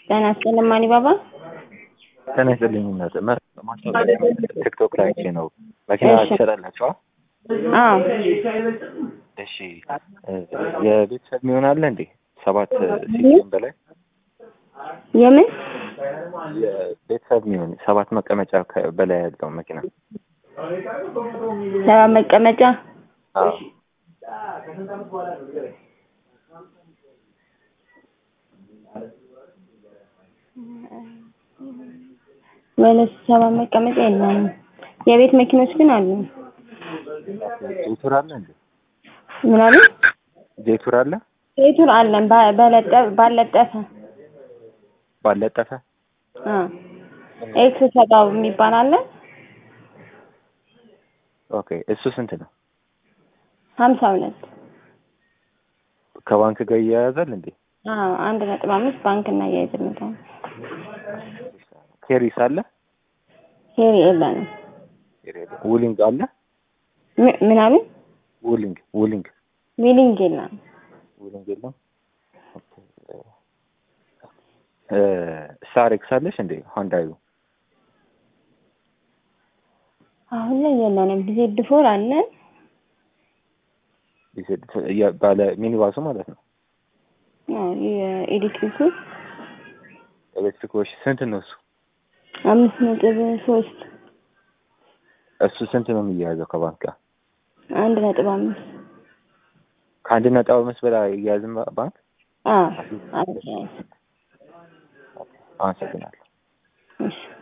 ጤና ይስጥልኝ አሊባባ። ጤና ይስጥልኝ እናት ማስታወቂያ ቲክቶክ ላይ አይቼ ነው። መኪና እሺ። ትሸጣላችኋ? አዎ እሺ እ የቤተሰብ የሚሆን አለ እንዴ? ሰባት ሲሆን በላይ የምን የቤተሰብ የሚሆን ሰባት መቀመጫ ከ- በላይ ያለው መኪና ሰባ መቀመጫ አዎ። ወይስ ሰባ መቀመጫ የለንም። የቤት መኪኖች ግን አሉ። ጄቱር አለ እንዴ? ምን አሉ? ጄቱር አለ ቤቱን አለን ባ- በለጠ- ባለጠፈ ባለጠፈ አ ኤክስ ሰጋው የሚባል አለ ኦኬ። እሱ ስንት ነው? ሀምሳ ሁለት ከባንክ ጋር እያያዛል እንዴ? አዎ አንድ ነጥብ አምስት ባንክ እናያይዝለታል። ኬሪስ አለ? ሄሪ የለንም። ውሊንግ አለ? ም- ምን አሉ? ውሊንግ ውሊንግ ዊሊንግ የለንም። ውሊንግ የለም። እ ሳሬክስ አለሽ እንዴ? ሆንዳዩ አሁን ላይ የለንም። ጊዜ ድፎር አለን። የ- ባለ ሚኒባሱ ማለት ነው። አዎ የኤሌክትሪኩ ኤሌክትሪኮች ስንት ነው እሱ? አምስት ነጥብ ሶስት እሱ ስንት ነው የሚያያዘው ከባንክ ጋር? አንድ ነጥብ አምስት ከአንድ ነጥብ አምስት በላይ እያያዝም ባንክ? አዎ አዎ አመሰግናለሁ። እሺ